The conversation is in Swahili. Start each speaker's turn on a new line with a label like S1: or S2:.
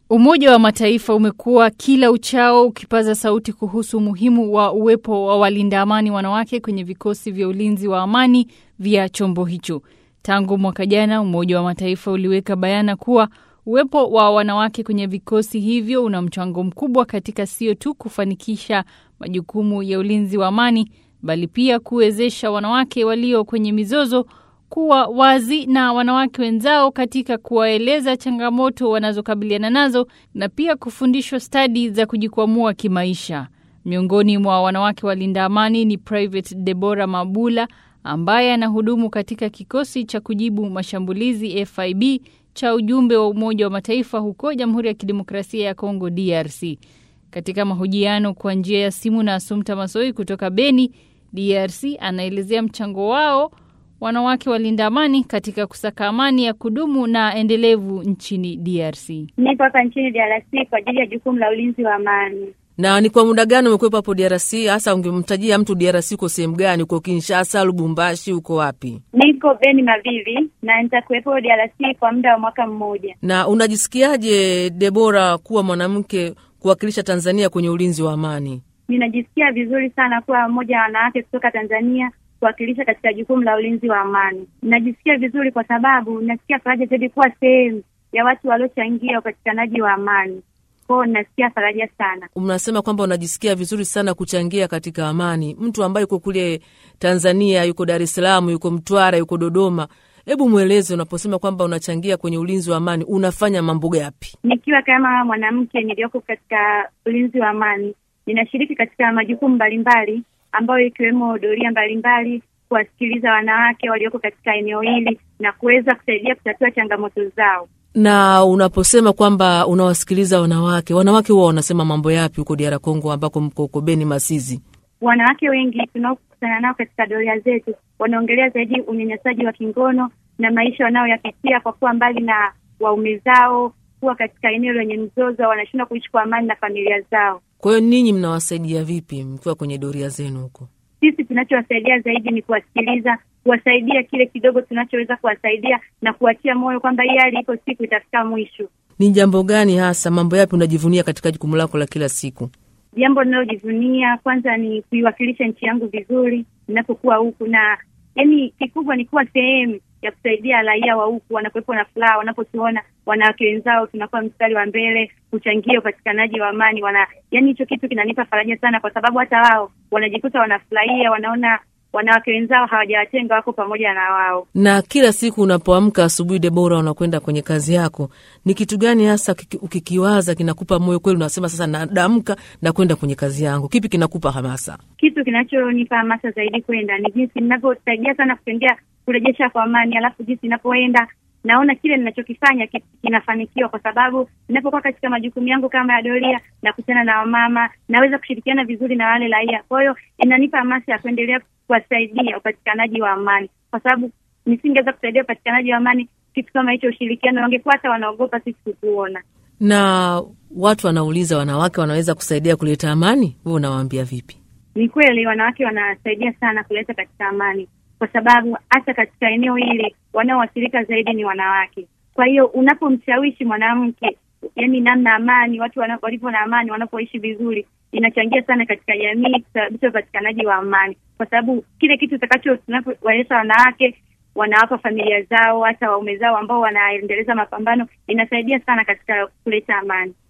S1: Umoja wa Mataifa umekuwa kila uchao ukipaza sauti kuhusu umuhimu wa uwepo wa walinda amani wanawake kwenye vikosi vya ulinzi wa amani vya chombo hicho. Tangu mwaka jana, Umoja wa Mataifa uliweka bayana kuwa uwepo wa wanawake kwenye vikosi hivyo una mchango mkubwa katika sio tu kufanikisha majukumu ya ulinzi wa amani, bali pia kuwezesha wanawake walio kwenye mizozo kuwa wazi na wanawake wenzao katika kuwaeleza changamoto wanazokabiliana nazo na pia kufundishwa stadi za kujikwamua kimaisha. Miongoni mwa wanawake walinda amani ni Private Deborah Mabula ambaye anahudumu katika kikosi cha kujibu mashambulizi FIB cha ujumbe wa Umoja wa Mataifa huko Jamhuri ya Kidemokrasia ya Kongo DRC. Katika mahojiano kwa njia ya simu na Asumta Masoi kutoka Beni, DRC, anaelezea mchango wao wanawake walinda amani katika kusaka amani ya kudumu na endelevu nchini DRC.
S2: Nipo hapa nchini DRC kwa ajili ya jukumu la ulinzi wa amani.
S3: Na ni kwa muda gani umekuwepo hapo DRC? Hasa ungemtajia mtu DRC uko sehemu gani? Uko Kinshasa, Lubumbashi, uko wapi?
S2: Niko Beni Mavivi na nitakuwepo DRC kwa muda wa mwaka mmoja.
S3: Na unajisikiaje Debora, kuwa mwanamke kuwakilisha Tanzania kwenye ulinzi wa amani?
S2: Ninajisikia vizuri sana kuwa mmoja wa wanawake kutoka Tanzania kuwakilisha katika jukumu la ulinzi wa amani. Najisikia vizuri kwa sababu nasikia faraja zaidi kuwa sehemu ya watu waliochangia upatikanaji wa amani. Kwao nasikia faraja sana.
S3: Unasema kwamba unajisikia vizuri sana kuchangia katika amani. Mtu ambaye yuko kule Tanzania, yuko Dar es Salaam, yuko Mtwara, yuko Dodoma, hebu mweleze, unaposema kwamba unachangia kwenye ulinzi wa amani, unafanya mambo gapi?
S2: Nikiwa kama mwanamke niliyoko katika ulinzi wa amani, ninashiriki katika majukumu mbalimbali ambayo ikiwemo doria mbalimbali, kuwasikiliza wanawake walioko katika eneo hili na kuweza kusaidia kutatua changamoto zao.
S3: Na unaposema kwamba unawasikiliza wanawake, wanawake huwa wanasema mambo yapi huko DR Congo ambako mko huko Beni Masizi?
S2: Wanawake wengi tunaokutana nao katika doria zetu wanaongelea zaidi unyanyasaji wa kingono na maisha wanayoyapitia kwa kuwa mbali na waume zao, kuwa katika eneo lenye mzozo, wanashindwa kuishi kwa amani na familia zao.
S3: Kwa hiyo ninyi mnawasaidia vipi mkiwa kwenye doria zenu huko?
S2: Sisi tunachowasaidia zaidi ni kuwasikiliza, kuwasaidia kile kidogo tunachoweza kuwasaidia na kuwatia moyo kwamba hii hali iko siku itafika mwisho.
S3: Ni jambo gani hasa, mambo yapi unajivunia katika jukumu lako la kila siku?
S2: Jambo linalojivunia kwanza ni kuiwakilisha nchi yangu vizuri ninapokuwa huku, na yani kikubwa ni kuwa sehemu ya kusaidia raia wa huku, wanakuwepo na furaha wanapotuona wanawake wenzao tunakuwa mstari wa mbele kuchangia upatikanaji wa amani. Wana yani hicho kitu kinanipa faraja sana, kwa sababu hata wao wanajikuta wanafurahia, wanaona wanawake wenzao hawajawatenga, wako pamoja na wao.
S3: Na kila siku unapoamka asubuhi, Debora, unakwenda kwenye kazi yako, ni kitu gani hasa ukikiwaza kinakupa moyo kweli, unasema sasa nadamka na kwenda kwenye kazi yangu? Kipi kinakupa hamasa?
S2: Kitu kinachonipa hamasa zaidi kwenda ni jinsi ninavyosaidia sana kuchangia kurejesha kwa amani, alafu jinsi ninapoenda naona kile ninachokifanya kinafanikiwa, kwa sababu ninapokuwa katika majukumu yangu kama ya doria na kutana na wamama, naweza kushirikiana vizuri na wale raia. Kwa hiyo inanipa hamasa ya kuendelea kuwasaidia upatikanaji wa amani, kwa sababu nisingeweza kusaidia upatikanaji wa amani, kitu kama hicho, ushirikiano, wangekuwa hata wanaogopa sisi kutuona.
S3: Na watu wanauliza, wanawake wanaweza kusaidia kuleta amani? Wewe unawaambia vipi?
S2: Ni kweli wanawake wanasaidia sana kuleta katika amani kwa sababu hata katika eneo hili wanaoathirika zaidi ni wanawake. Kwa hiyo unapomshawishi mwanamke, yani namna amani, watu walivyo na amani, wanapoishi vizuri, inachangia sana katika jamii kusababisha upatikanaji wa amani, kwa sababu kile kitu utakacho tunapowaeleza wanawake, wanawapa familia zao, hata waume zao ambao wanaendeleza mapambano, inasaidia sana katika kuleta amani.